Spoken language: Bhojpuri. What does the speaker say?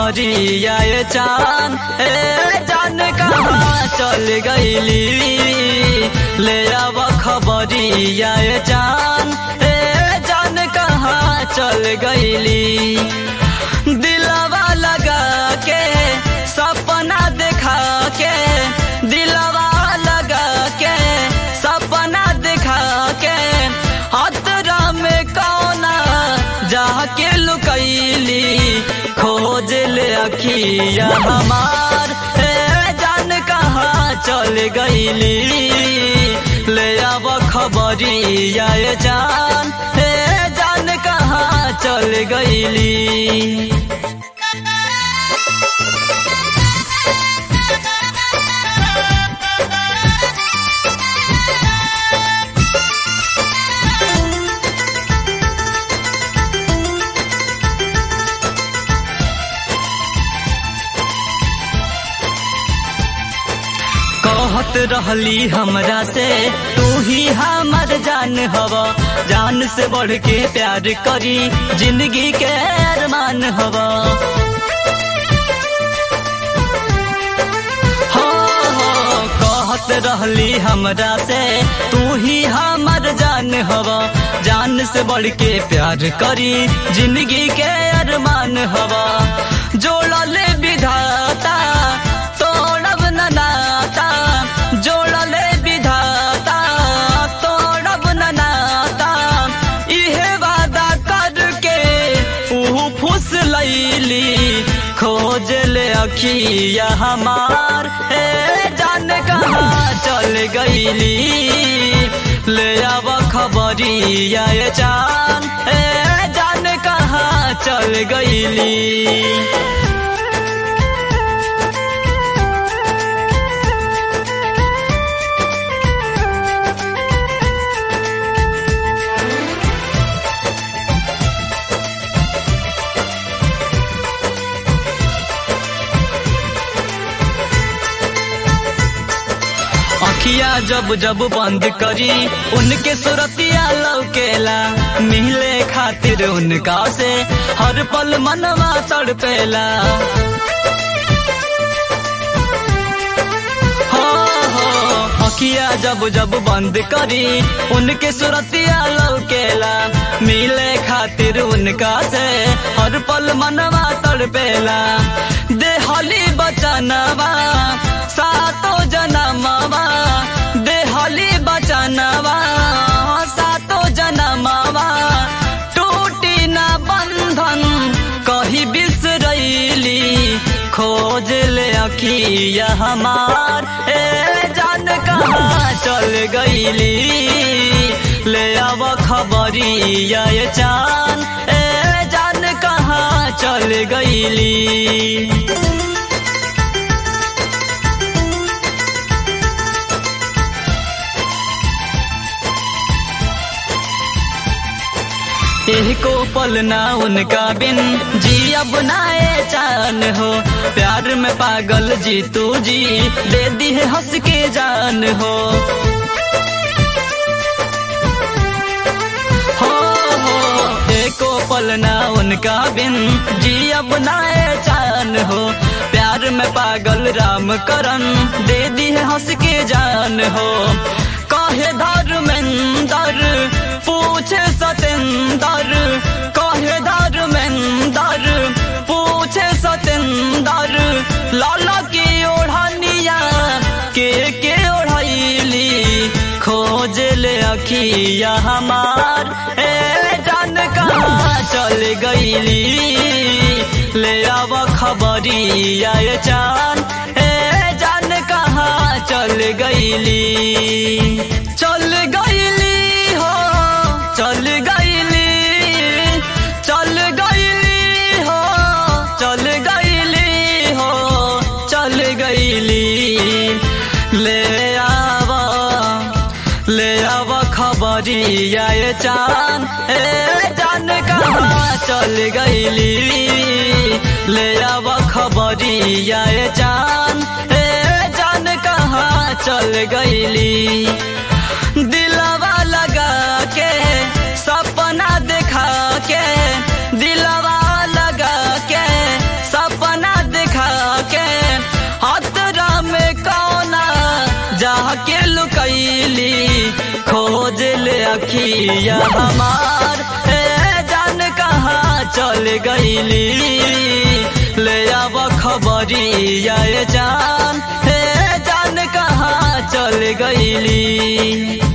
खबरिया ये चान ए जान कहाँ चल गईली ले आव खबरिया ये चान ए जान कहाँ चल गईली दिलवा लगा के सपना देखा के दिलवा लगा के सपना देखा के हतरा में कौना जाके लुकैली खोज ले अखिया हमार हे जान कहाँ चल गईली ले आव खबरिया ये जान हे जान कहाँ चल गईली कहत रहली हमरा से तू ही हमर जान हवा जान से बढ़ के प्यार करी जिंदगी के अरमान हवा हो हो कहत रहली हमरा से तू ही हमर जान हवा जान से बढ़ के प्यार करी जिंदगी के अरमान हवा जोड़ले विधाता तोड़ब न नाता जोड़ले विधाता तोड़ब न नाता इहे वादा करके ऊ फुस लैली खोज ले अखिया हमार हे जान कहाँ चल गईली ले आव खबरिया ये जान हे जान कहाँ चल गईली अखिया जब जब बंद करी उनके सुरतिया लौकेला मिले खातिर उनका से हर पल मनवा तड़पेला हो हो अखिया जब जब बंद करी उनके सुरतिया लौकेला मिले खातिर उनका से हर पल मनवा तड़पेला देहली बचनवा सातो जनमवा देहली बचनवा सातो जनमवा टूटी न बंधन कही बिसरैली खोज ले अखिया हमार ए जान कहाँ चल गईली ले आव खबरिया ये चान ए जान कहाँ चल गईली एह को पल ना उनका बिन जी अब नाए चान हो प्यार में पागल जी तू जी दे दी है हंस के जान हो हो हो एको पल ना उनका बिन जी अब नाए चान हो प्यार में पागल राम करन दे दी है हंस के जान हो कहे धर्मेंदर पूछे सतेंदर कहे धर्मेंदर पूछे सतेंदर लाला की ओढ़निया के के ओढ़ैली खोज ले अखिया हमार ए जान कहाँ चल गईली ले आव खबरिया ये चान ए जान कहाँ चल गईली चल गईली हो चल गईली चल गईली हो चल गईली हो चल गईली ले आवा ले आव खबरिया ये चान ए जान कहाँ चल गईली ले आव खबरिया ये चान ए जान कहाँ चल गईली दिलवा लगा के सपना देखा के दिलवा लगा के सपना खबरिया हमार हे जान कहाँ चल गईली ले आव खबरिया ए जान हे जान कहाँ चल गईली